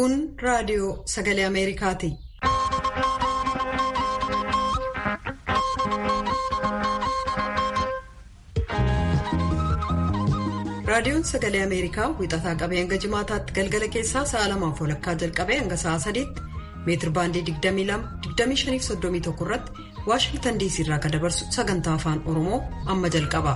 Kun raadiyoo sagalee Ameerikaati. Raadiyoon sagalee Ameerikaa wixataa qabee hanga jimaataatti galgala keessaa sa'a lamaaf walakkaa jalqabee hanga sa'a sadiitti meetir baandii 22-25-31 irratti Waashingtan diisii irraa kan dabarsu sagantaa afaan Oromoo amma jalqaba.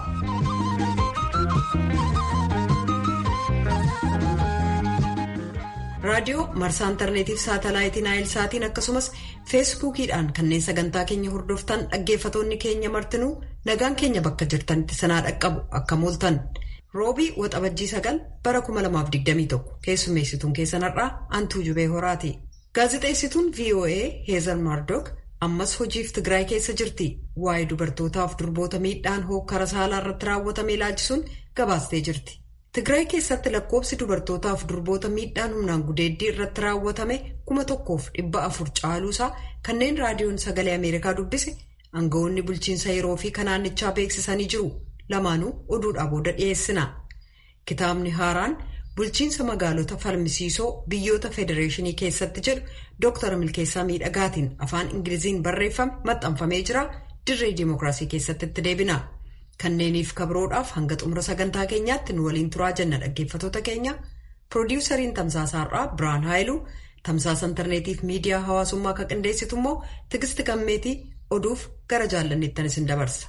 Raadiyoo marsaa intarneetiif saatalaayitii naayil saatiin akkasumas feesbuukiidhaan kanneen sagantaa keenya hordoftan dhaggeeffatoonni keenya martinuu nagaan keenya bakka jirtanitti sanaa dhaqqabu akka mooltan. roobii waxabajjii sagal bara 2021 keessummeessituun keessanarraa antuu jubee horaati gaazexeessituun voa heezar maardook ammas hojiif tigraay keessa jirti waa'ee dubartootaaf durboota miidhaan hookkara saalaa irratti raawwatame ilaalchisuun gabaastee jirti tigraay keessatti lakkoobsi dubartootaaf durboota miidhaan humnaan gudeeddii irratti raawwatame kuma tokkoof dhibba afur caaluusaa kanneen raadiyoon sagalee ameerikaa dubbise aangawoonni bulchiinsa yeroo fi kanaannichaa beeksisanii jiru. lamaanuu oduudhaa booda dhiyeessina kitaabni haaraan bulchiinsa magaalota falmisiisoo biyyoota federeeshinii keessatti jedhu dooktar milkeessaa miidhagaatiin afaan ingiliziin barreeffame maxxanfamee jira dirree dimookiraasii keessatti itti deebina kanneeniif kabroodhaaf hanga xumura sagantaa keenyaatti nu waliin turaa jenna dhaggeeffatoota keenya piroodiwusariin tamsaasaarraa biraan haayiluu tamsaasa intarneetiif miidiyaa hawaasummaa akka qindeessitu immoo tigisti gammeetii oduuf gara jaallanneettan isin dabarsa.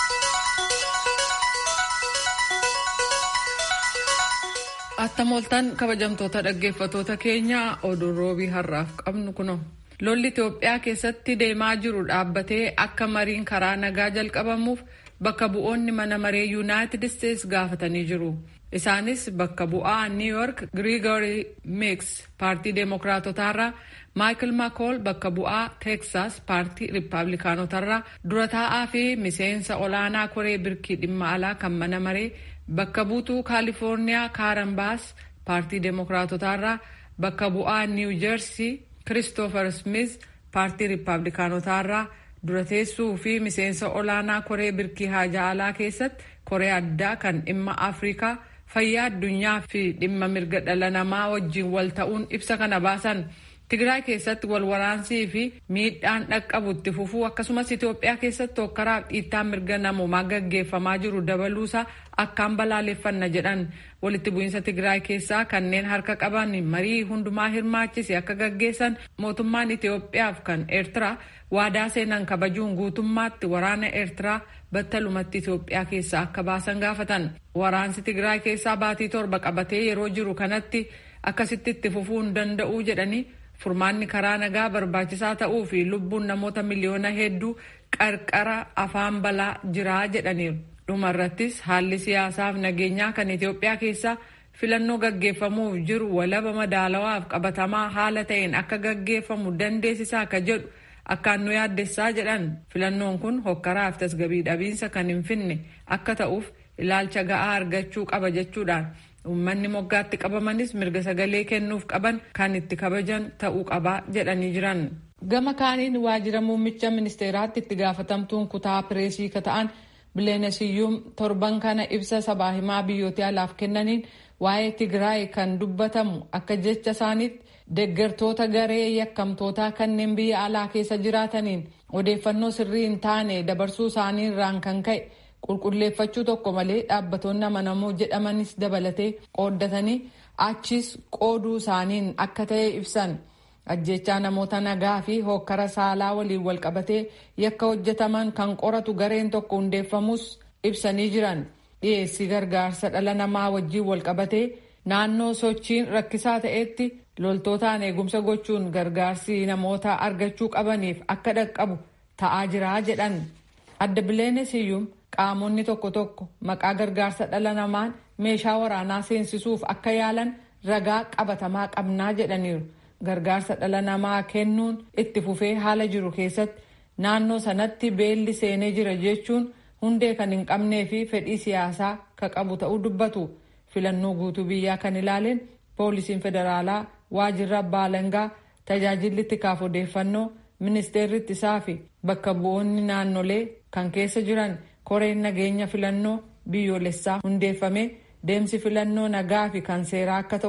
Attamooltaan kabajamtoota dhaggeeffatoota keenya oduun roobii har'aaf qabnu kuno. Lolli Itoophiyaa keessatti deemaa jiru dhaabbatee akka mariin karaa nagaa jalqabamuuf bakka bu'oonni mana maree yuunaayitid isteetsi gaafatanii jiru. Isaanis bakka bu'aa New York Grigory Mix paartii deemokiraatotaarraa Michael McCall bakka bu'aa Texas paartii riippaabilikaanotarraa dura taa'aa fi miseensa olaanaa koree birkii dhimma alaa kan mana maree. Bakka buutuu Kaalifoorniyaa Kaaranbaas paartii Deemokiraatotaarraa bakka bu'aa Niiw Jeersii Kiristoofer Smith paartii Riippaabilikaanotaarraa dura teessuu fi miseensa olaanaa koree birkii haajaa alaa keessatti koree addaa kan dhimma Afrikaa fayyaa addunyaa fi dhimma mirga dhala namaa wajjin wal ta'uun ibsa kana baasan. Tigraay keessatti wal waraansii fi miidhaan dhaqqabu itti fufuu akkasumas Itoophiyaa keessatti hokkaraaf dhiittaan mirga namoomaa gaggeeffamaa jiru dabaluusaa akkaan balaaleffanna jedhan walitti bu'iinsa Tigraay keessaa kanneen harka qaban marii hundumaa hirmaachise akka gaggeessan mootummaan Itoophiyaaf kan Eertiraa waadaa seenan kabajuun guutummaatti waraana Eertiraa battalumatti Itoophiyaa keessaa akka baasan gaafatan. Waraansi Tigraay keessaa baatii torba qabatee yeroo jiru kanatti akkasitti itti fufuu hin danda'uu jedhanii furmaanni karaa nagaa barbaachisaa ta'uu fi lubbuun namoota miliyoona hedduu qarqara afaan balaa jiraa jedhaniiru. dhuma irrattis haalli siyaasaaf nageenyaa kan Itoophiyaa keessaa filannoo gaggeeffamuuf jiru walaba madaalawaaf qabatamaa haala ta'een akka gaggeeffamu dandeessisaa akka jedhu akkaan nu yaaddessaa jedhan filannoon kun hokkaraaf tasgabii dhabiinsa kan hin finne akka ta'uuf ilaalcha ga'aa argachuu qaba jechuudhaan uummanni moggaatti qabamanis mirga sagalee kennuuf qaban kan itti kabajan ta'uu qabaa jedhanii jiran. Gama kaaniin waajjira muummicha ministeeraatti itti gaafatamtuun kutaa pireesii ka ta'an bileenesiyyuum torban kana ibsa sabaa himaa biyyoota alaaf kennaniin waa'ee Tigraay kan dubbatamu akka jecha isaaniitti deggertoota garee yakkamtootaa kanneen biyya alaa keessa jiraataniin odeeffannoo sirrii hin taane dabarsuu isaanii irraan kan ka'e qulqulleeffachuu tokko malee dhaabbatoonni amanamoo jedhamanis dabalatee qooddatanii achis qooduu isaaniin akka ta'e ibsan. ajjechaa namoota nagaa fi hokkara saalaa waliin walqabatee yakka hojjetaman kan qoratu gareen tokko hundeeffamus ibsanii jiran dhiyeessii gargaarsa dhala namaa wajjiin walqabatee naannoo sochiin rakkisaa ta'etti loltootaan eegumsa gochuun gargaarsi namoota argachuu qabaniif akka dhaqqabu ta'aa jiraa jedhan adda bileenesiyyuum qaamonni tokko tokko maqaa gargaarsa dhala namaan meeshaa waraanaa seensisuuf akka yaalan ragaa qabatamaa qabnaa jedhaniiru. gargaarsa dhala namaa kennuun itti fufee haala jiru keessatti naannoo sanatti beelli seenee jira jechuun hundee kan hin qabnee fi fedhii siyaasaa ka qabu ta'uu dubbatu filannoo guutuu biyyaa kan ilaaleen poolisiin federaalaa waajjirra abbaa alangaa tajaajilli tikaaf odeeffannoo ministeerri ittisaa fi bakka bu'oonni naannolee kan keessa jiran koreen nageenya filannoo biyyoolessaa hundeeffamee deemsi filannoo nagaa fi kan seeraa akka ta'uuf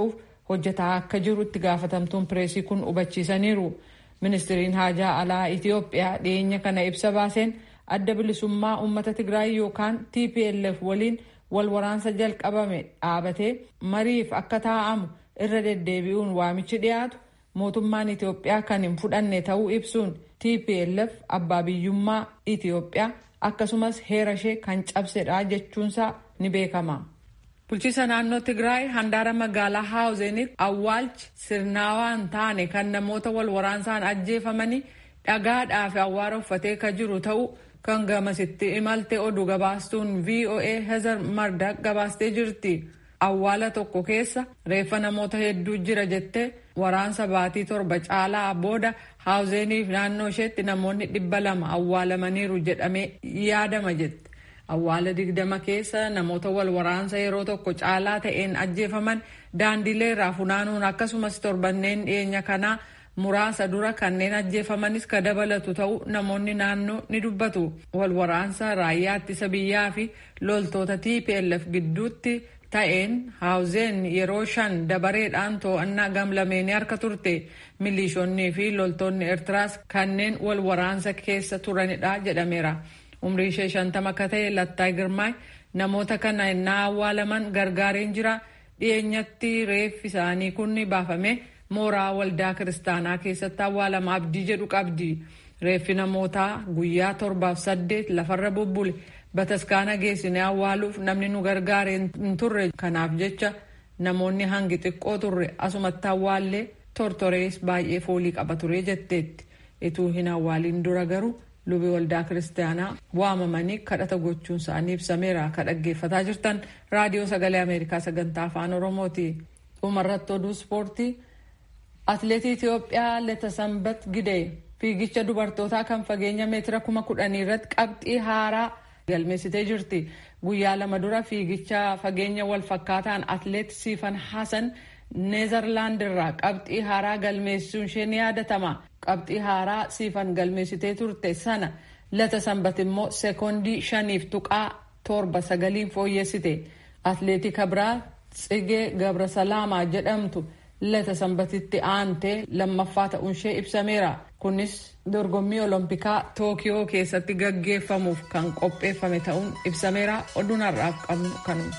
hojjetaa akka jiru itti gaafatamtuun pireesii kun hubachiisaniiru. Ministiriin haajaa alaa Itiyoophiyaa dhiyeenya kana ibsa baaseen adda bilisummaa uummata Tigraay yookaan TPLF waliin wal waraansa jalqabame dhaabatee mariif akka taa'amu irra deddeebi'uun waamichi dhiyaatu mootummaan Itiyoophiyaa kan hin fudhanne ta'uu ibsuun TPLF abbaa biyyummaa Itiyoophiyaa akkasumas heera ishee kan cabsedha jechuunsaa ni beekama. Bulchiisa naannoo Tigraay handaara magaalaa Haawuzenitti awwaalchi sirnaawaan taane kan namoota wal waraansaan ajjeefamanii dhagaadhaa fi awwaara uffatee kan jiru ta'uu kan gamasitti imalte oduu gabaastuun VOA Hezer Mardak gabaastee jirti. Awwaala tokko keessa reeffa namoota hedduu jira jettee waraansa baatii torba caalaa booda Haawuzeniif naannoo isheetti namoonni dhibba lama awwaalamaniiru jedhamee yaadama jette. Awwaala digdama keessa namoota wal waraansa yeroo tokko caalaa ta'een ajjeefaman daandilee irraa funaanuun akkasumas torbanneen dhiyeenya kanaa muraasa dura kanneen ajjeefamanis ka dabalatu ta'uu namoonni naannoo ni dubbatu. Wal waraansa raayyaa ittisa biyyaa fi loltoota TPLF gidduutti ta'een haawuzeen yeroo shan dabareedhaan to'annaa gamlameenii harka turte milishoonnii fi loltoonni Eertiraas kanneen wal waraansa keessa turanidha jedhameera. umrii ishee shantama akka ta'e Lattaay Girmaay namoota kana innaa awwaalaman gargaareen jira dhiyeenyatti reeffi isaanii kun baafame mooraa waldaa kiristaanaa keessatti awwaalama abdii jedhu qabdi. Reeffi namootaa guyyaa torbaaf saddeet lafarra bubbule bataskaana geessinee awwaaluuf namni nu gargaare hin turre kanaaf jecha namoonni hangi xiqqoo turre asumatti awwaallee tortorees baay'ee foolii qaba ture jetteetti. Ituu hin awwaaliin dura garuu lubi waldaa kiristaanaa waamamanii kadhata gochuun isaanii ibsameera ka dhaggeeffataa jirtan raadiyoo sagalee ameerikaa sagantaa afaan oromooti dhumarratti oduu ispoortii atleetii itiyoophiyaa letasambat gidee fiigicha dubartootaa kan fageenya meetira kuma kudhanii irratti qabxii haaraa galmeessitee jirti guyyaa lama dura fiigicha fageenya wal fakkaataan atleet siifan hasan neezerlaand irraa qabxii haaraa galmeessuun ishee ni yaadatama qabxii haaraa siifan galmeessitee turte sana lata sanbat immoo sekoondii shaniif tuqaa torba sagaliin fooyyessite atleetii kabraa tsigee gabrasalaamaa jedhamtu lata sanbatitti aantee lammaffaa ta'uun ishee ibsameera kunis dorgommii olompikaa tookiyoo keessatti gaggeeffamuuf kan qopheeffame ta'uun ibsameera oduun har'aaf qabnu kanuma.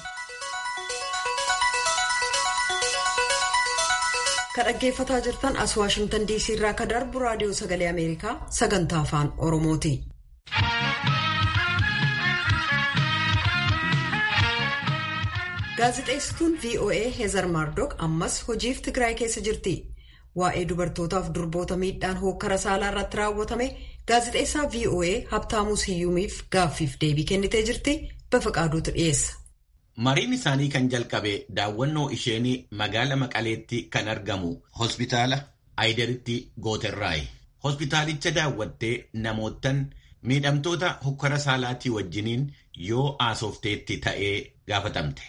ka dhaggeeffataa jirtan as waashimtan diisii irraa ka darbu raadiyoo sagalee ameerikaa sagantaa afaan oromooti. gaazixeessituun voa heezar maardook ammas hojiif tigraay keessa jirti waa'ee dubartootaaf durboota miidhaan hookkara saalaa irratti raawwatame gaazixeessaa voa habtaamuu siyyuumiif gaaffiif deebii kennitee jirti bafaqaaduutu dhiyeessa. Mariin isaanii kan jalqabe daawwannoo isheenii magaala Maqaleetti kan argamu hospitaala Aayideritti Gooterraayi. Hospitaalicha daawwattee namootan miidhamtoota hokkara saalaatii wajjiniin yoo haasofteetti ta'ee gaafatamte.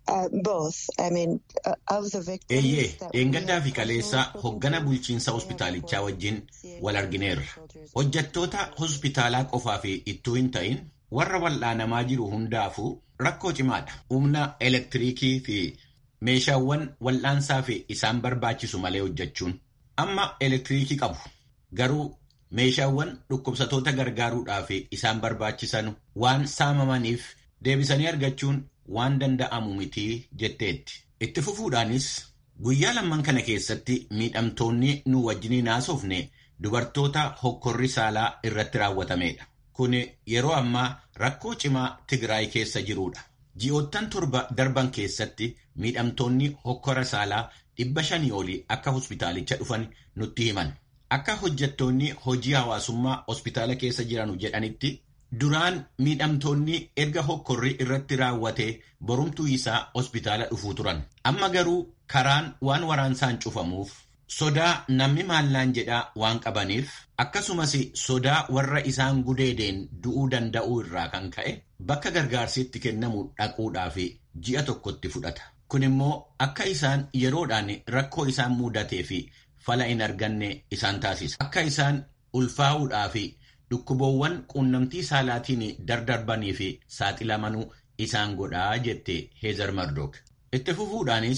Eeyyee dheengaddaa fi kaleessa hoggana bulchiinsa hospitaalichaa wajjin wal argineerra. Hojjattoota hospitaalaa qofaa fi ittuu hin ta'in warra wal'aanamaa jiru hundaafuu rakkoo cimaadha. Humna elektiriikii fi meeshaawwan wal'aansaa fi isaan barbaachisu malee hojjechuun. Amma elektiriikii qabu. Garuu meeshaawwan dhukkubsatoota gargaaruudhaaf isaan barbaachisan waan saamamaniif deebisanii argachuun waan danda'amu mitii jetteetti. Itti fufuudhaanis guyyaa lamman kana keessatti miidhamtoonni nu wajjiniin haasofne dubartoota hokkorri saalaa irratti raawwatameedha. Kun yeroo ammaa rakkoo cimaa Tigraay keessa jirudha. Ji'oottan torba darban keessatti miidhamtoonni hokkora saalaa dhibba shanii olii akka hospitaalicha dhufan nutti himan. Akka hojjettoonni hojii hawaasummaa hospitaala keessa jiranu jedhanitti duraan miidhamtoonni erga hokkorri irratti raawwatee borumtuu isaa hospitaala dhufuu turan. Amma garuu karaan waan waraansaan cufamuuf sodaa namni maallaan jedhaa waan qabaniif akkasumas sodaa warra isaan gudeedeen du'uu danda'uu irraa kan ka'e bakka gargaarsi itti kennamu dhaquudhaaf ji'a tokkotti fudhata. Kun immoo akka isaan yeroodhaan rakkoo isaan mudatee fi fala hin arganne isaan taasisa. Akka isaan ulfaa'uudhaa fi dhukkuboowwan quunnamtii saalaatiin dardarbanii fi saaxilamanuu isaan godhaa jette Heezar Mardook. Itti fufuudhaanis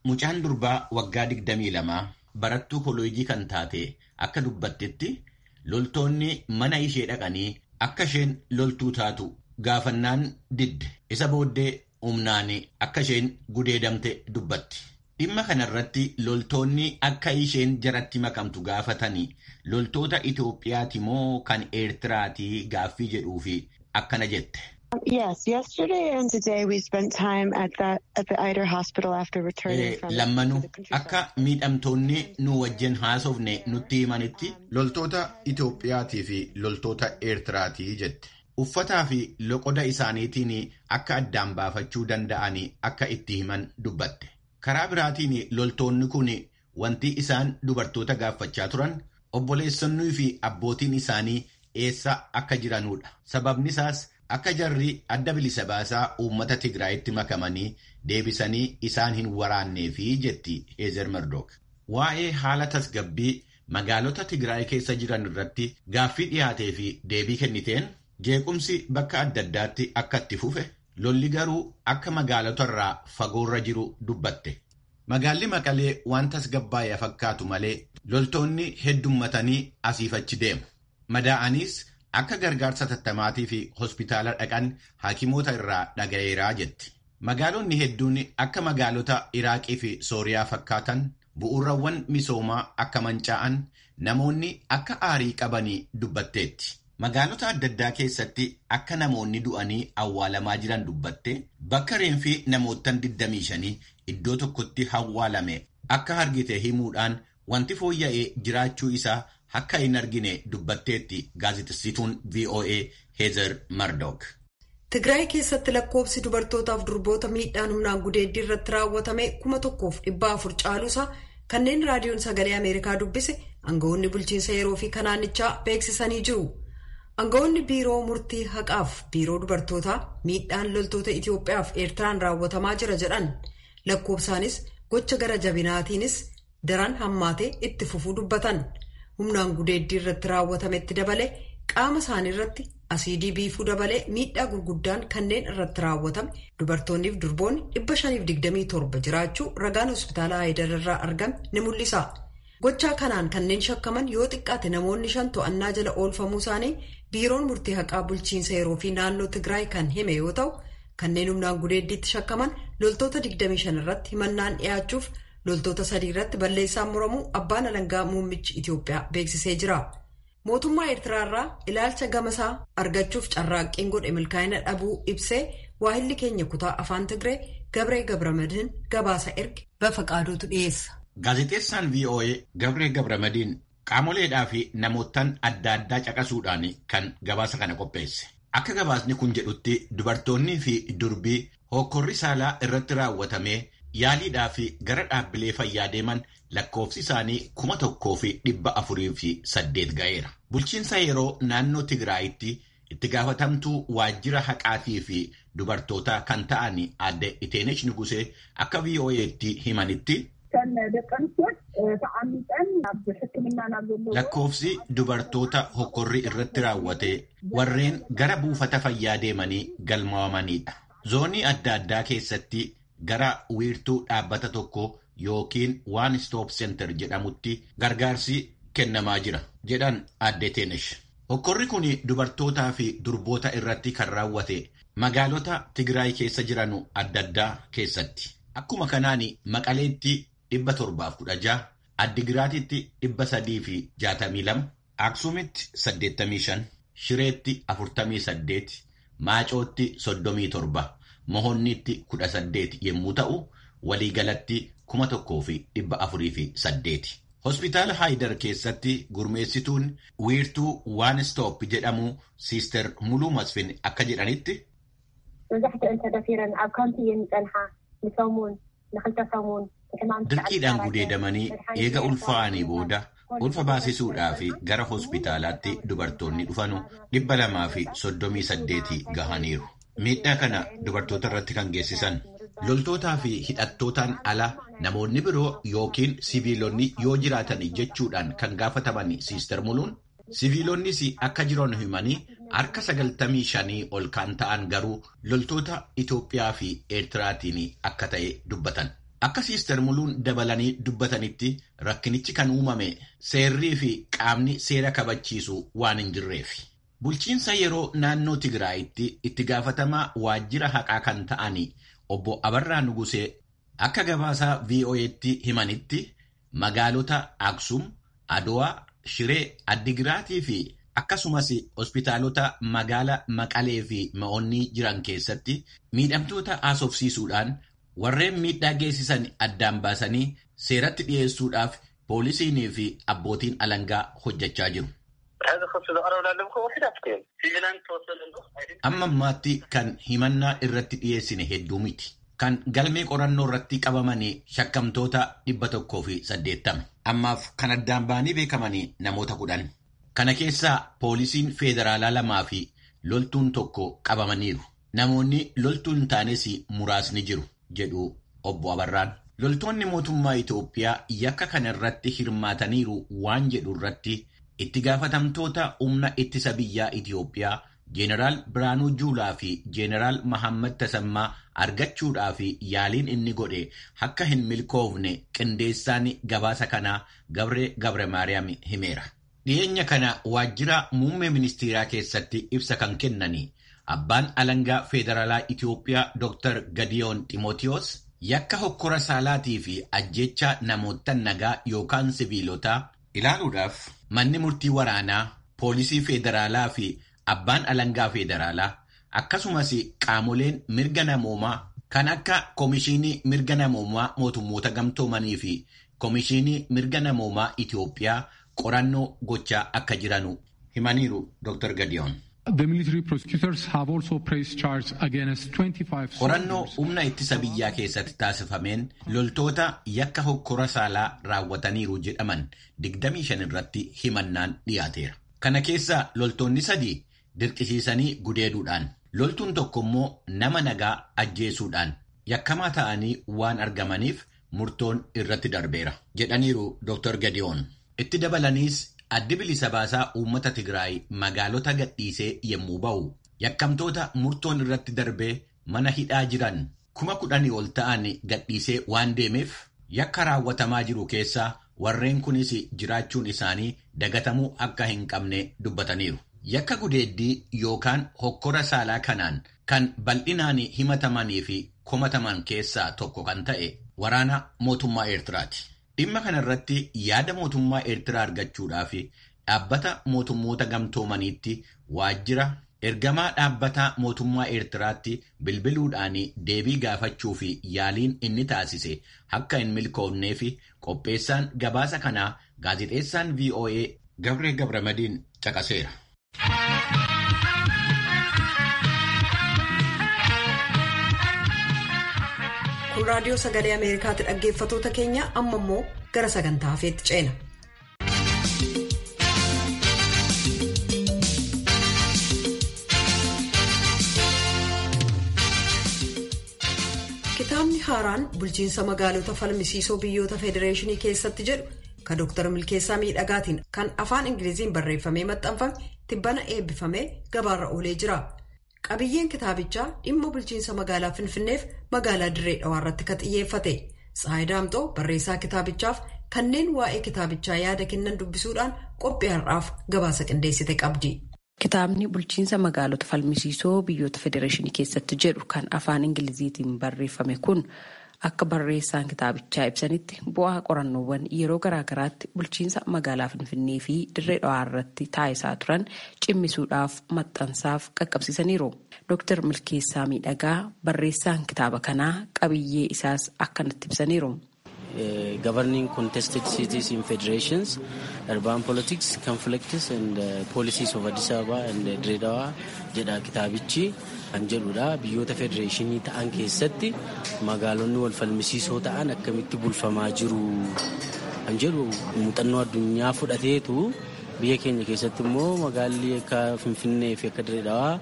mucaan durbaa waggaa 22 barattuu koolojii kan taate akka dubbattetti loltoonni mana ishee dhaqanii akka isheen loltuu taatu gaafannaan didde isa booddee humnaan akka isheen gudeedamte dubbatti. Dhimma kanarratti loltoonni akka isheen jaratti makamtu gaafatanii loltoota Itoophiyaati moo kan Eertiraati gaaffii jedhuufi akkana jette. Yes, yesterday and today we spent time at the at the Eider Hospital after returning from Lammanuu akka miidhamtoonni nu wajjin haasofne nutti himanitti loltoota Itoophiyaatii fi loltoota Eertiraatii jette. Uffataa fi loqoda isaaniitiin akka addaan baafachuu danda'anii akka itti himan dubbatte. Karaa biraatiin loltoonni kun wanti isaan dubartoota gaafachaa turan obboleessonnii fi abbootiin isaanii eessa akka jiranudha. Sababni isaas akka jarri adda bilisa baasaa uummata Tigraayitti makamanii deebisanii isaan hin waraanneefi jetti Heezer Murdook. Waa'ee haala tasgabbii magaalota Tigraay keessa jiran irratti gaaffii dhiyaatee fi deebii kenniteen jeequmsi bakka adda addaatti akka itti fufe lolli garuu akka magaalota irraa fagoorra jiru dubbatte. Magaalli Maqalee waan tasgabbaa'ee fakkaatu malee loltoonni heddummatanii asiif achi deemu. Madaa'aniis akka gargaarsa tattamaatii fi hospitaala dhaqan haakimoota irraa dhaga'eeraa jetti. Magaalonni hedduun akka magaalota Iraaqii fi Sooriyaa fakkaatan bu'uurawwan misoomaa akka mancaa'an namoonni akka aarii qabanii dubbatteetti. Magaalota adda addaa keessatti akka namoonni du'anii awwaalamaa jiran dubbatte bakka reenfii namootaan 25 iddoo tokkotti awwaalame akka argite himuudhaan wanti fooyya'ee jiraachuu isaa akka hin argine dubbatteetti gaazexessituun VOA Heezer Murdook. Tigraay keessatti lakkoofsi dubartootaaf durboota miidhaan humnaan gudeeddii irratti raawwatame kuma tokkoof dhibba afur caaluusaa kanneen raadiyoon sagalee Ameerikaa dubbise aangawoonni bulchiinsa yeroo fi kanaanichaa beeksisanii jiru. Aangawoonni biiroo murtii haqaaf biiroo dubartootaa miidhaan loltoota Itoophiyaaf Eertiraan raawwatamaa jira jedhan lakkoofsaanis gocha gara jabinaatiinis daran hammaatee itti fufuu dubbatan humnaan gudeeddii irratti raawwatametti dabalee qaama isaanii irratti asiidii biifuu dabalee miidhaa gurguddaan kanneen irratti raawwatame dubartoonniif durboonni dhibba shaniif digdamii torba jiraachuu ragaan hospitaala Haayidar irraa argame ni mul'isa. Gochaa kanaan kanneen shakkaman yoo xiqqaate namoonni shan to'annaa jala oolfamuu isaanii biiroon murtii haqaa bulchiinsa yeroo fi naannoo Tigraay kan hime yoo ta'u kanneen humnaan gudeeddiitti shakkaman loltoota 25 irratti himannaan dhiyaachuuf loltoota sadii irratti balleessaan muramuu abbaan alangaa muummichi Itoophiyaa beeksisee jira. Mootummaa Eertiraarraa ilaalcha gamasaa argachuuf carraaqqiin godhe milkaa'ina dhabuu ibsee waahilli keenya kutaa afaan Tigree Gabree Gabramadiin gabaasa erge bafa qaaduutu dhiyeessa. Gaazexeessaan VOA Gabree Gabramadiin qaamoleedhaa fi namootaan adda addaa caqasuudhaan kan gabaasa kana qopheesse. Akka gabaasni kun jedhutti dubartoonnii fi durbii hokkorri saalaa irratti raawwatamee yaaliidhaa fi gara dhaabbilee fayyaa deeman lakkoofsi isaanii kuma tokkoo fi dhibba afurii fi saddeet ga'eera. Bulchiinsa yeroo naannoo Tigraayitti itti gaafatamtuu waajjira haqaatii fi dubartootaa kan ta'an aadde Iteenesh Nugusee akka VOA'tti himanitti. Lakkoofsi dubartoota hokkorri irratti raawwate warreen gara buufata fayyaa deemanii galmaa'amanidha. Zoonii adda addaa keessatti gara wiirtuu dhaabbata tokko yookiin waan stop center jedhamutti gargaarsi kennamaa jira jedhan aadde Teenesh. Hokkorri kun dubartootaa fi durboota irratti kan raawwate magaalota Tigraay keessa jiranu adda addaa keessatti. Akkuma kanaan Maqaleetti dhibba torbaaf kudha jaha, Addigiraatitti dhibba sadii fi jaatamii lama, Aksuumitti saddeettamii shan, Shireetti afurtamii saddeet, Maacootti soddomii torba, Mohonnitti kudha saddeet yommuu ta'u, waliigalatti kuma tokkoo fi dhibba afurii fi saddeeti. Hospitaala Haayidar keessatti gurmeessituun wiirtuu waan stoop jedhamu Siister Muluu Masfin akka jedhanitti. Dirqiidhaan gudeedamanii eega ulfaa'anii booda ulfa baasisuudhaa fi gara hospitaalaatti dubartoonni dhufanu dhibba lamaa fi soddomii saddeeti gahaniiru. Miidhaa kana dubartoota irratti kan geessisan loltootaa fi hidhattootaan ala namoonni biroo yookiin siviilonni yoo jiraatan jechuudhaan kan gaafataman Siister Muluun siviilonnis akka jiran himanii harka sagaltamii shanii ol kan ta'an garuu loltoota Itoophiyaa fi Eertiraatiin akka ta'e dubbatan. Akka Siister Muluun dabalanii dubbatanitti rakkinichi kan uumame seerrii fi qaamni seera kabachiisu waan hin jirreef. Bulchiinsa yeroo naannoo Tigraayitti itti gaafatamaa waajjira haqaa kan ta'ani obbo Abarraa Nugusee akka gabaasaa VOA'tti himanitti magaalota Aksum, Adowaa, Shiree, Addigiraatii fi akkasumas hospitaalota magaala Maqalee fi Ma'oonnii jiran keessatti miidhamtoota haasofsiisuudhaan warreen miidhaa geessisan addaan baasanii seeratti dhiyeessuudhaaf poolisiinii fi abbootiin alangaa hojjechaa jiru. Amma ammaatti kan himannaa irratti dhiyeessine hedduu miti. Kan galmee qorannoo irratti qabamanii shakkamtoota dhibba tokkoo fi saddeettama. Ammaaf kan addaan ba'anii beekamanii namoota kudhan. Kana keessaa poolisiin federaalaa lamaa fi loltuun tokko qabamaniiru. Namoonni loltuu hin taanes muraasni jiru jedhu obbo Abarraan. Loltoonni mootummaa Itoophiyaa yakka kana irratti hirmaataniiru waan jedhu irratti itti gaafatamtoota humna ittisa biyyaa Itoophiyaa Jeenaraal Biraanuu Juulaa fi Jeenaraal Mahammad Tasammaa argachuudhaa fi yaaliin inni godhe akka hin milkoofne qindeessaan gabaasa kanaa Gabree Gabre Maariyaam himeera. Dhiyeenya kana waajjira muummee ministeeraa keessatti ibsa kan kennani abbaan alangaa federaalaa Itoophiyaa Dr. Gadiyoon Ximootiyoos yakka hokkora saalaatii fi ajjecha namoota nagaa yookaan sibiilotaa ilaaluudhaaf manni murtii waraanaa poolisii federaalaa fi abbaan alangaa federaalaa akkasumas qaamoleen mirga namoomaa kan akka Komishinii Mirga Namoomaa Mootummoota Gamtoomanii fi Komishinii Mirga Namoomaa Itoophiyaa qorannoo gochaa akka jiranu himaniiru Dr. Gadiyoon. Qorannoo humna ittisa biyyaa keessatti taasifameen loltoota yakka hokkora saalaa raawwataniiru jedhaman 25 irratti himannaan dhiyaateera. Kana keessaa loltoonni sadii dirqisiisanii gudeeduudhaan loltuun tokko immoo nama nagaa ajjeesuudhaan yakkamaa ta'anii waan argamaniif murtoon irratti darbeera jedhaniiru Dr. Gadiyoon. Itti dabalaniis addi bilisa baasaa uummata Tigraay magaalota gadhiisee yommuu ba'u yakkamtoota murtoon irratti darbee mana hidhaa jiran kuma kudhanii ol ta'an gadhiisee waan deemeef yakka raawwatamaa jiru keessaa warreen kunis jiraachuun isaanii dagatamuu akka hin qabne dubbataniiru. Yakka gudeeddii yookaan hokkora saalaa kanaan kan bal'inaan himatamanii fi komataman keessaa tokko kan ta'e waraana mootummaa Eertiraati. Dhimma kana irratti yaada mootummaa Eertiraa argachuudhaaf dhaabbata mootummoota gamtoomaniitti waajjira ergamaa dhaabbata mootummaa Eertiraatti bilbiluudhaan deebii gaafachuu fi yaaliin inni taasise akka hin milkoofnee fi qopheessaan gabaasa kanaa gaazexeessaan VOA Gabree Gabramadiin caqaseera. kun raadiyoo sagalee ameerikaatti dhaggeeffatoota keenya amma immoo gara sagantaa hafeetti ceena. kitaabni haaraan bulchiinsa magaalota falmisiisoo biyyoota federeeshinii keessatti jedhu kan dooktar milkeessaa miidhagaatiin kan afaan ingiliziin barreeffamee maxxanfame tibbana eebbifamee gabaarra oolee jira. qabiyyeen kitaabichaa dhimma bulchiinsa magaalaa finfinneef magaalaa dirree dhawaarratti kan xiyyeeffate tsaayi daamxoo barreessaa kitaabichaaf kanneen waa'ee kitaabichaa yaada kennan dubbisuudhaan qophii har'aaf gabaasa qindeessite qabdi. Kitaabni bulchiinsa magaalota falmisiisoo biyyoota federeeshinii keessatti jedhu kan afaan ingiliziitiin barreeffame kun akka barreessaan kitaabichaa ibsanitti bu'aa qorannoowwan yeroo garaagaraatti bulchiinsa magaalaa finfinnee fi dirree dhawaa irratti taasisaa turan cimmisuudhaaf maxxansaaf qaqqabsiisaniiru. Dooktar Milkeessaa Miidhagaa barreessaan kitaaba kanaa qabiyyee isaas akkanatti ibsaniiru. governing contested cities in federations, urban politics, conflicts and uh, policies of Addis Ababa and uh, Dreddawa jedha kitaabichi kan jedhudha. Biyyoota federeeshinii ta'an keessatti magaalonni wal falmisiisoo ta'an akkamitti bulfamaa jiru kan jedhu muuxannoo addunyaa fudhateetu biyya keenya keessatti immoo magaalli akka Finfinnee fi akka Dreddawa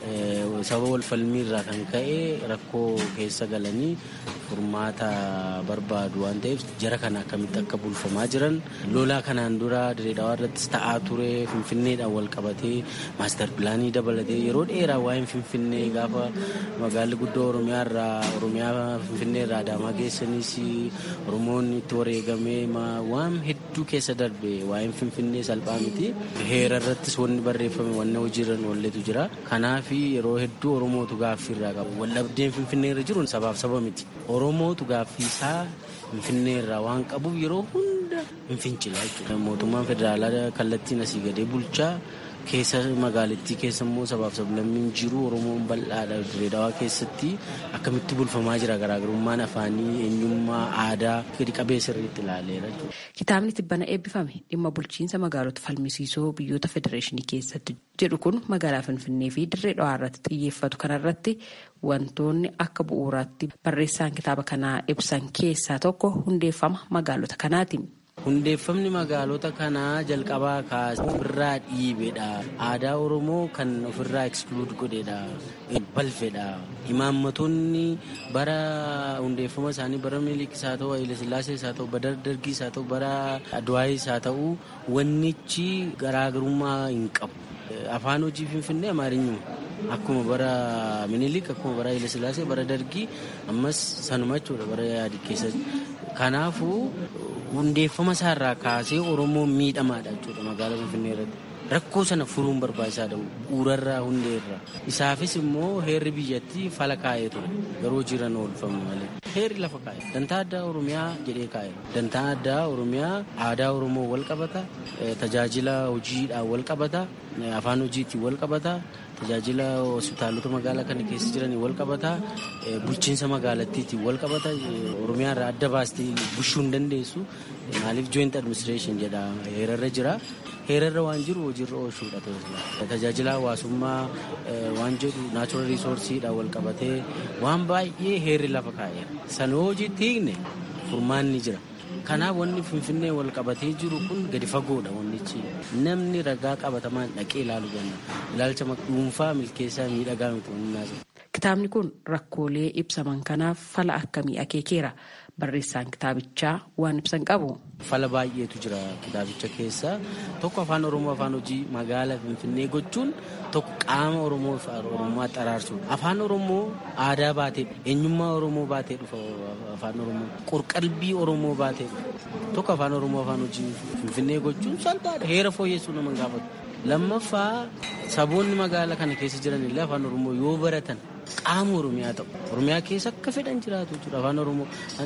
sababa wal falmiirraa kan ka'e rakkoo keessa galanii furmaata barbaadu waan ta'eef jara kana akkamitti akka bulfamaa jiran lolaa kanaan dura direedawaa irrattis ta'aa ture finfinneedhaan wal qabatee maastar pilaanii dabalatee yeroo dheeraa waa'een finfinnee gaafa magaalli guddoo oromiyaa irraa oromiyaa finfinnee irraa adaamaa geessanis oromoon itti wareegamee waan hedduu keessa darbe waa'een finfinnee salphaa miti heera irrattis wanni barreeffame wanna hojiirran walletu jira kanaaf yeroo hedduu oromootu gaaffii irraa qaba waldhabdeen finfinnee irra jiru sabaaf saba miti oromootu gaaffii isaa finfinnee irraa waan qabuuf yeroo hunda hin fincila jechuudha mootummaan federaalaa kallattiin asii gadee bulchaa keessa magaalattii keessa immoo sabaaf sablammiin jiru oromoon bal'aadha direedawaa keessatti akkamitti bulfamaa jira garaagarummaan afaanii eenyummaa aadaa gadi qabee sirriitti ilaaleera kitaabni tibbana eebbifame dhimma bulchiinsa magaalota falmisiisoo biyyoota federeeshinii keessatti jedhu kun magaalaa finfinnee fi dirree dhawaa irratti xiyyeeffatu kanarratti wantoonni akka bu'uuraatti barreessaan kitaaba kanaa ibsan keessaa tokko hundeeffama magaalota kanaati. hundeeffamni magaalota kanaa jalqabaa kaasee ofirraa dhiibedha aadaa oromoo kan ofirraa ekskluud godhedha balfedha imaammatoonni bara hundeeffama isaanii bara miliikis haa ta'u hayilasillaasee haa ta'u bara dargiis haa ta'u bara adwaayis haa ta'u wannichi garaagarummaa hin qabu afaan hojii finfinnee amaarinyuma akkuma bara minilik akkuma bara hayilasillaasee bara dargii ammas sanuma jechuudha bara yaadi keessatti kanaafuu hundeeffama isaarraa kaasee oromoon miidhamaadha jechuudha magaalaa finfinnee irratti rakkoo sana furuun barbaachisaadha bu'uurarraa hundeerra isaafis immoo heerri biyyattii fala kaa'ee ture garuu jiran oolfamu malee heerri lafa kaa'e dantaa addaa oromiyaa jedhee kaa'e dantaa addaa oromiyaa aadaa oromoo wal qabata tajaajila hojiidhaan wal qabata afaan hojiitiin wal qabata tajaajila hospitaalota magaalaa kana keessa jiranii wal qabata bulchiinsa magaalattiitiin wal qabata oromiyaa irraa adda baastee bushuu hin dandeessu maaliif joint administration jedha heerarra jira heerarra waan jiru hojiirra oolchuudha tajaajila hawaasummaa waan jedhu naachuraal riisoorsiidhaan wal qabatee waan baay'ee heerri lafa kaa'eera sana hojiitti hiikne furmaanni jira. kanaaf wanni finfinnee wal qabatee jiru kun gadi fagoodha wannichi namni ragaa qabatamaan dhaqee ilaaluu danda'a ilaalcha dhuunfaa milkeessaa miidhagaa miti wanni Kitaabni kun rakkoolee ibsaman kanaaf fala akkamii akeekeera barreessaan kitaabichaa waan ibsan qabu. Fala baay'eetu jira kitaabicha keessa tokko afaan oromoo afaan hojii magaalaa finfinnee gochuun tokko qaama oromoo oromummaa xaraarsuudha. Afaan oromoo aadaa baatee eenyummaa oromoo baatee dhufa afaan oromoo qorqalbii oromoo baatee dhufa tokko afaan oromoo afaan hojii finfinnee gochuun salphaadha heera fooyyessuu nama gaafatu. Lammaffaa saboonni magaalaa kana keessa jiran illee afaan oromoo yoo baratan qaama oromiyaa ta'u oromiyaa keessa akka fedhan jiraatu jechuudha afaan oromoo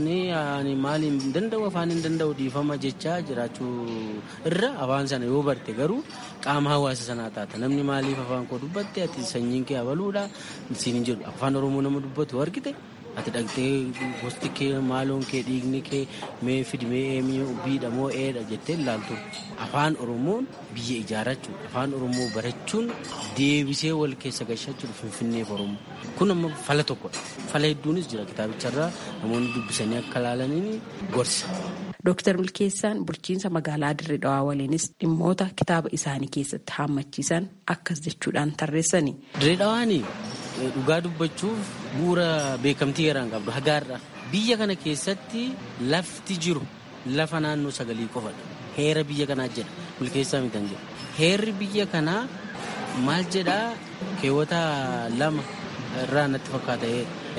ani maaliin danda'u afaan hin danda'u dhiifama jechaa jiraachuu irra afaan sana yoo barte garuu qaama hawaasa sanaa taata namni maaliif afaan koo dubbatte ati sanyiin kee abaluudha siin hin jedhu afaan oromoo nama dubbatu argite ati dhaqxee gosti kee maaloon kee dhiigni kee mee fidi mee eemii biidha moo eedha jettee ilaaltu afaan oromoon biyya ijaarrachuu afaan oromoo barachuun deebisee wal keessa gashachuudha finfinneef oromoo kun amma fala tokkodha fala hedduunis jira kitaabicharraa namoonni dubbisanii akka ilaalaniin gorsa. Dooktar Milkeessaan bulchiinsa magaalaa Dirree Dhawaa waliinis dhimmoota kitaaba isaanii keessatti haammachiisan akkas jechuudhaan tarreessani. Dirree Dhawaanii dhugaa dubbachuuf bu'uura beekamtii yeroo qabdu hagaarra biyya kana keessatti lafti jiru lafa naannoo sagalii qofadha. Heera biyya kanaa jedha milkeessaa mitan jedha. Heerri biyya kanaa maal jedhaa keewwata lama irraa natti fakkaata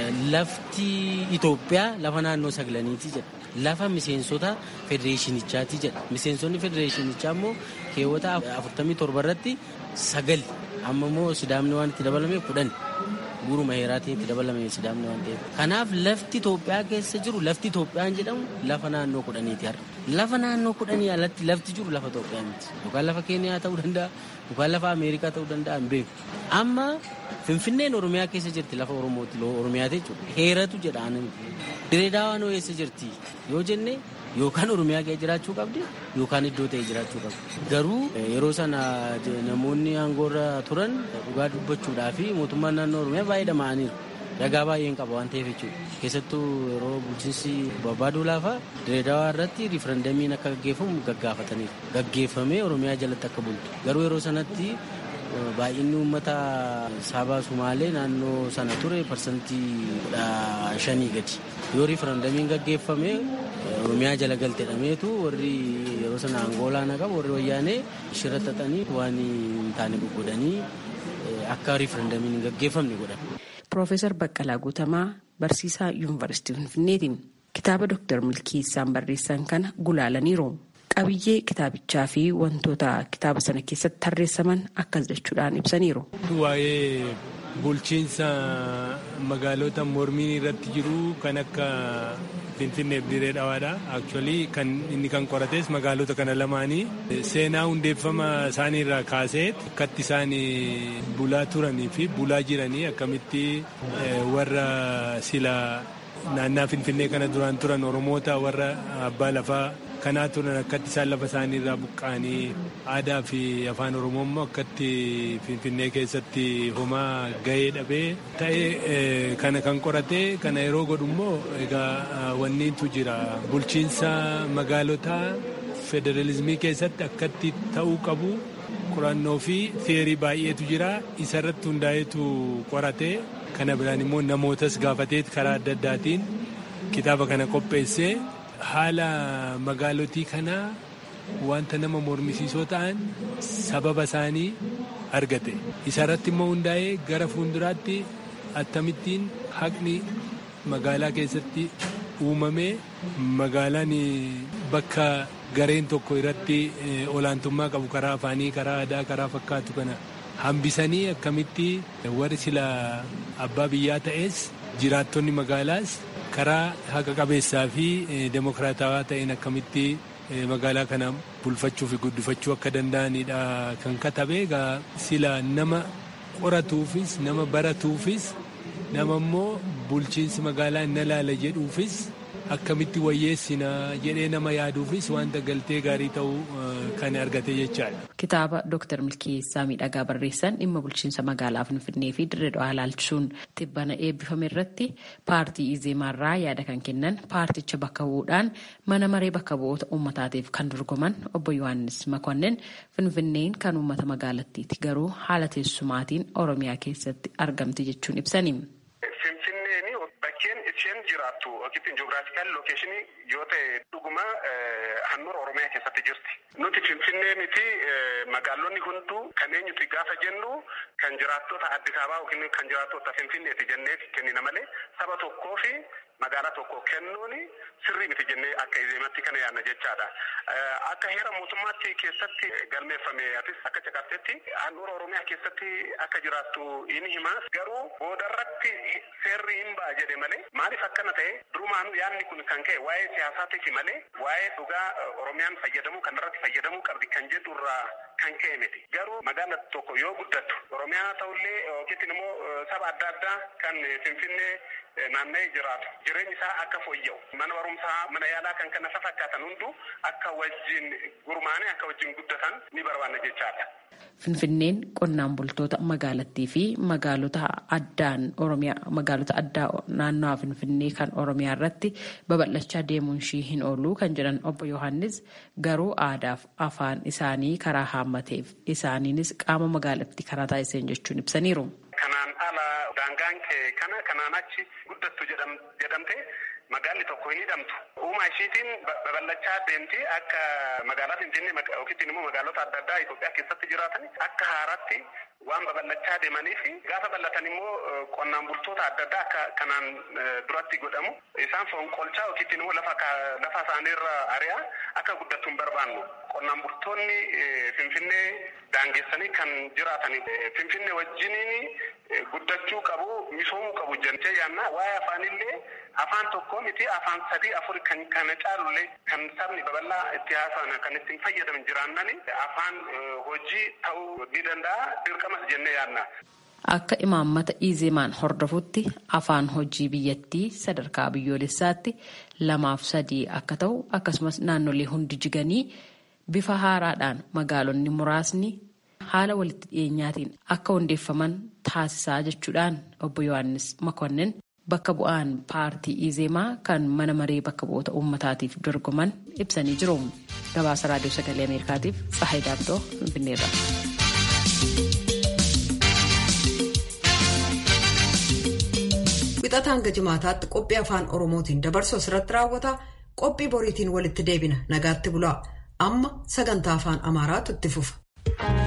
lafti Itoophiyaa lafa naannoo sagalaniiti jedha. Lafa miseensota federeeshinichaati jedha. Miseensonni federeeshinichaa immoo keewwata afurtamii torba irratti sagal amma immoo sidaamni waan itti dabalame kudhan guuruma heeraatiin itti dabalame sidaamni waan ta'eef. Kanaaf lafti Itoophiyaa keessa jiru lafti Itoophiyaan jedhamu lafa naannoo kudhaniiti har'a. Lafa naannoo kudhanii alatti lafti jiru lafa Itoophiyaa miti. Yookaan lafa Keeniyaa ta'uu danda'a yookaan lafa Ameerikaa ta'uu danda'a hin beeku. Amma Finfinneen Oromiyaa keessa jirti lafa Oromooti Oromiyaati jechuudha. Heeratu jedhaan diree daawaan eessa jirti yoo jenne yookaan Oromiyaa keessa jiraachuu qabdi yookaan iddoo ta'e jiraachuu qabdi. Garuu yeroo sana namoonni aangoorra turan dhugaa dubbachuudhaa fi mootummaan naannoo Oromiyaa baay'ee dhama'aniiru. Ragaa baay'een qaba waan ta'eef jechuudha. Keessattuu yeroo bulchiinsi barbaaduu laafa diree daawaa irratti riifarandamiin akka gaggeeffamu gaggaafataniiru. Gaggeeffamee Oromiyaa jalatti akka bultu. Garuu yeroo sanatti baay'inni uummata saba sumaalee naannoo sana ture parsantii kudha shanii gadi yoo riifarandamiin gaggeeffame oromiyaa jala galtedhameetu warri yeroo sana angoolaa na qabu warri wayyaanee shira xaxanii waan hin taane gugudanii akka riifarandamiin hin gaggeeffamne godhan. Piroofeesar Baqqalaa Guutamaa barsiisaa yuunivarsiitii Finfinneeti. Kitaaba Dooktar Milkeessaan barreessan kana gulaalaniiru. Qabiyyee kitaabichaa fi wantoota kitaaba sana keessatti tarreessaman akkas jechuudhaan ibsaniiru. Waa'ee bulchiinsa magaalota mormiin irratti jiru kan akka Finfinnee fi Diree Dhawaadha. Aktuwalii kan inni kan qorates magaalota kana lamaanii seenaa hundeeffama isaanii irraa kaasee akkatti isaan bulaa turanii fi bulaa jiranii akkamitti warra sila naannaa Finfinnee kana duraan turan Oromoota warra abbaa lafaa kanaa turan akkatti isaan lafa isaanii irraa buqqa'anii aadaa fi afaan oromoo immoo akkatti finfinnee keessatti homaa gahee dhabee ta'ee kana kan qorate kana yeroo godhu immoo egaa wanniitu jira bulchiinsa magaalotaa federalizimii keessatti akkatti ta'uu qabu qorannoo fi theerii baay'eetu jira isarratti hundaa'eetu qorate kana biraan immoo namootas gaafatee karaa adda addaatiin kitaaba kana qopheessee haala magaalotii kanaa wanta nama mormisiisoo ta'an sababa isaanii argate isarratti immoo hundaa'ee gara fuulduraatti akkamittiin haqni magaalaa keessatti uumamee magaalaan bakka gareen tokko irratti olaantummaa qabu karaa afaanii karaa aadaa karaa fakkaatu kana hambisanii akkamitti warri sila abbaa biyyaa ta'es jiraattonni magaalaas karaa haqa qabeessaa fi demokraatawaa ta'een akkamitti magaalaa kana bulfachuu fi guddifachuu akka danda'anidha kan katabe egaa sila nama qoratuufis nama baratuufis nama immoo bulchiinsi magaalaa na laala jedhuufis akkamitti wayyeessina jedhee nama yaaduufis wanta galtee gaarii ta'uu kan argate jechaadha. Kitaaba Dooktar Milkeessaa Miidhagaa barreessan dhimma bulchiinsa magaalaa Finfinnee fi Dirree Dhawaa ilaalchisuun tibbana eebbifame irratti paartii Izeemaarraa yaada kan kennan paarticha bakka bu'uudhaan mana maree bakka bu'oota uummataatiif kan dorgoman obbo Yohaannis Makonnin Finfinneen kan uummata magaalattiiti garuu haala teessumaatiin Oromiyaa keessatti argamti jechuun ibsani. Bakkeen isheen jiraattu yookiin ji'oogiraafikaal lookeeshinii yoo ta'e dhuguma handhuura Oromiyaa keessatti jirti. Nuti Finfinnee miti magaalonni hunduu kan eenyuti gaafa jennu kan jiraattota Addis Ababaa yookiin kan jiraattota Finfinneeti jennee kennina malee saba tokkoo fi magaalaa tokko kennuun sirrii miti jennee akka izeematti kana yaadna jechaadha. Akka heera mootummaatti keessatti galmeeffame atis akka caqabtetti handhuura Oromiyaa keessatti akka jiraattu inni hima garuu boodarratti seerri hin ba'a jedhe malee maaliif akkana ta'e durumaan yaadni kun kan ka'e waa'ee siyaasaatiif malee waa'ee dhugaa Oromiyaan fayyadamuu kanarratti fayyadamuu qabdi kan jedhu irraa kan ka'e miti. Garuu magaala tokko yoo guddattu Oromiyaa ta'ullee yookiin immoo saba adda addaa kan Finfinnee naanna'ee jiraatu jireenyi isaa akka fooyya'u mana barumsaa mana yaalaa kan kana fakkaatan hundu akka wajjin gurmaanii akka wajjin guddatan ni barbaanna jechaadha. Finfinneen qonnaan bultoota magaalattii fi magaalota addaan Oromiyaa magaalota addaa naannawaa Finfinnee kan Oromiyaa irratti babal'achaa deemuun ishii hin oolu kan jedhan obbo Yohaannis garuu aadaaf afaan isaanii karaa haammateef isaaniinis qaama magaalattii karaa taasiseen jechuun ibsaniiru. Kanaan ala daangaan kana kanaan achi guddattu jedhamte magaalli tokko hin hidhamtu. Uumaa ishiitiin babal'achaa deemti akka magaalaa Finfinnee yookiin immoo magaalota adda addaa Itoophiyaa keessatti jiraatan akka haaraatti waan babal'achaa deemanii fi gaafa bal'atan immoo qonnaan bultoota adda addaa akka kanaan duratti godhamu isaan fonqolchaa yookiin immoo lafa lafa isaaniirra ari'aa akka guddattu hin barbaannu. Qonnaan bultoonni Finfinnee daangessanii kan jiraatan Finfinnee wajjiniin guddachuu qabu misoomuu qabu jennee yaanna waa'ee afaanillee afaan tokko miti afaan sadii afur kan kana caalullee kan sabni babal'aa itti haasa'an kan ittiin fayyadaman jiraannani afaan hojii ta'uu ni danda'a dirqamas jennee yaanna. Akka imaammata Izeemaan hordofutti afaan hojii biyyattii sadarkaa biyyoolessaatti lamaaf sadii akka ta'u akkasumas naannolee hundi jiganii bifa haaraadhaan magaalonni muraasni haala walitti dhiyeenyaatiin akka hundeeffaman taasisaa jechuudhaan obbo Yohaannis Makonnin bakka bu'aan paartii Izeemaa kan mana maree bakka bu'oota uummataatiif dorgoman ibsanii jiru. Gabaasa raadiyoo sagalee Ameerikaatiif Tsahayi Daabdoo Finfinneerra. Wixata hanga jimaataatti qophii afaan Oromootiin dabarsu asirratti raawwata. Qophii boriitiin walitti deebina nagaatti bulaa. Amma sagantaa afaan Amaaraatu itti fufa.